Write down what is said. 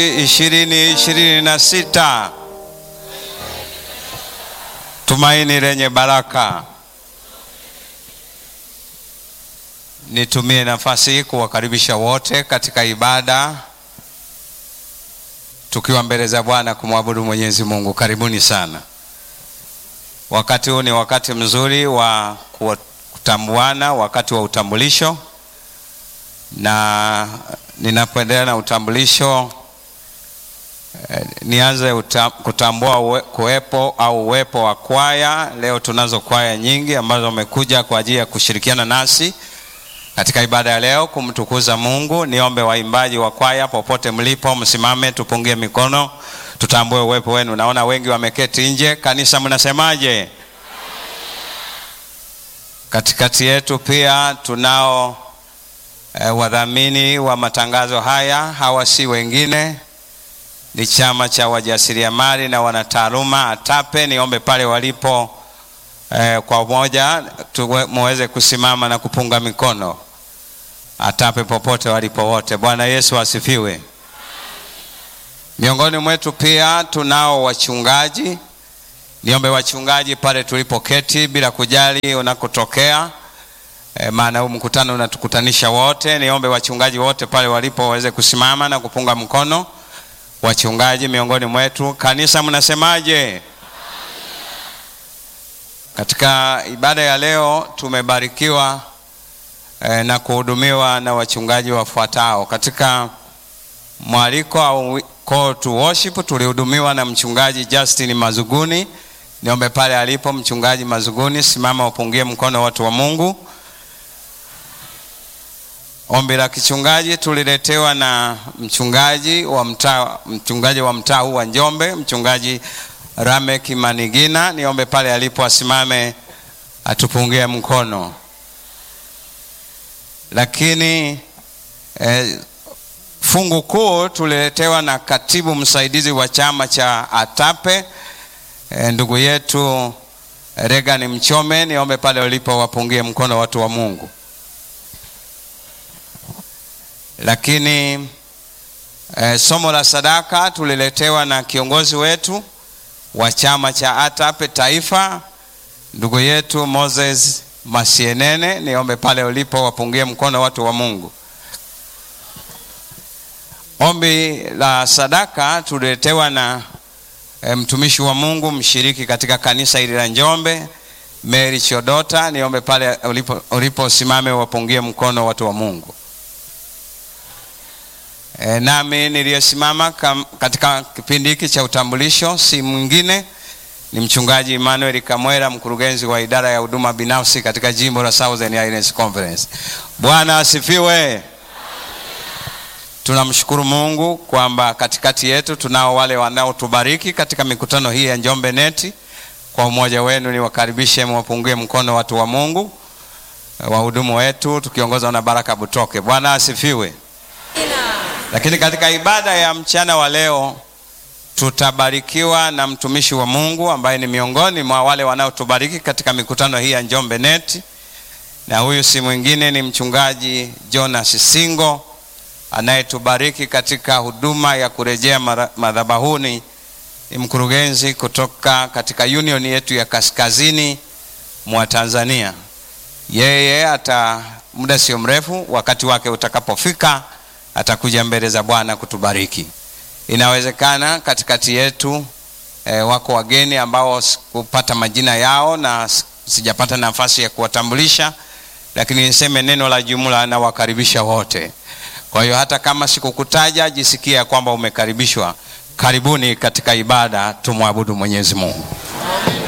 ishirini ishirini na sita tumaini lenye baraka. Nitumie nafasi hii kuwakaribisha wote katika ibada tukiwa mbele za Bwana kumwabudu Mwenyezi Mungu. Karibuni sana. Wakati huu ni wakati mzuri wa kutambuana, wakati wa utambulisho, na ninapoendelea na utambulisho eh, nianze uta, kutambua uwe, kuwepo au uwepo wa kwaya. Leo tunazo kwaya nyingi ambazo wamekuja kwa ajili ya kushirikiana nasi katika ibada ya leo kumtukuza Mungu. Niombe waimbaji wa kwaya popote mlipo, msimame tupungie mikono, tutambue uwepo wenu. Naona wengi wameketi nje. Kanisa, mnasemaje? Katikati yetu pia tunao eh, wadhamini wa matangazo haya. Hawa si wengine, ni chama cha wajasiriamali na wanataaluma ATAPE. Niombe pale walipo eh, kwa umoja muweze kusimama na kupunga mikono. ATAPE popote walipo wote. Bwana Yesu asifiwe. Miongoni mwetu pia tunao wachungaji. Niombe wachungaji pale tulipoketi, bila kujali unakotokea, e, maana huu mkutano unatukutanisha wote. Niombe wachungaji wote pale walipo waweze kusimama na kupunga mkono. Wachungaji miongoni mwetu, kanisa, mnasemaje? Katika ibada ya leo tumebarikiwa eh, na kuhudumiwa na wachungaji wafuatao. Katika mwaliko au call to worship tulihudumiwa na mchungaji Justin Mazuguni. Niombe pale alipo mchungaji Mazuguni, simama upungie mkono watu wa Mungu. Ombi la kichungaji tuliletewa na mchungaji wa mtaa mchungaji wa mtaa huu wa Njombe, mchungaji Ramek Manigina. Niombe pale alipo asimame atupungie mkono. Lakini eh, fungu kuu tuliletewa na katibu msaidizi wa chama cha ATAPE eh, ndugu yetu Regan Mchome. Niombe pale walipo wapungie mkono watu wa Mungu. Lakini eh, somo la sadaka tuliletewa na kiongozi wetu wa chama cha ATAPE taifa ndugu yetu Moses Masienene. Niombe pale ulipo wapungie mkono watu wa Mungu. Ombi la sadaka tuliletewa na e, mtumishi wa Mungu mshiriki katika kanisa hili la Njombe Mary Chodota. Niombe pale ulipo, ulipo simame wapungie mkono watu wa Mungu. E, nami niliyesimama katika kipindi hiki cha utambulisho si mwingine ni mchungaji Emmanuel Kamwera, mkurugenzi wa idara ya huduma binafsi katika jimbo la Southern Highlands Conference. Bwana asifiwe. Tunamshukuru Mungu kwamba katikati yetu tunao wale wanaotubariki katika mikutano hii ya Njombe Neti. Kwa umoja wenu niwakaribishe, mwapungie mkono watu wa Mungu, wahudumu wetu tukiongozwa na Baraka Butoke. Bwana asifiwe. Lakini katika ibada ya mchana wa leo tutabarikiwa na mtumishi wa Mungu ambaye ni miongoni mwa wale wanaotubariki katika mikutano hii ya Njombe Net, na huyu si mwingine ni mchungaji Jonas Singo anayetubariki katika huduma ya kurejea madhabahuni. Ni mkurugenzi kutoka katika union yetu ya kaskazini mwa Tanzania. Yeye ata muda sio mrefu, wakati wake utakapofika, atakuja mbele za Bwana kutubariki. Inawezekana katikati yetu e, wako wageni ambao sikupata majina yao na sijapata nafasi ya kuwatambulisha, lakini niseme neno la jumla na wakaribisha wote. Kwa hiyo hata kama sikukutaja, jisikia ya kwamba umekaribishwa. Karibuni katika ibada, tumwabudu Mwenyezi Mungu.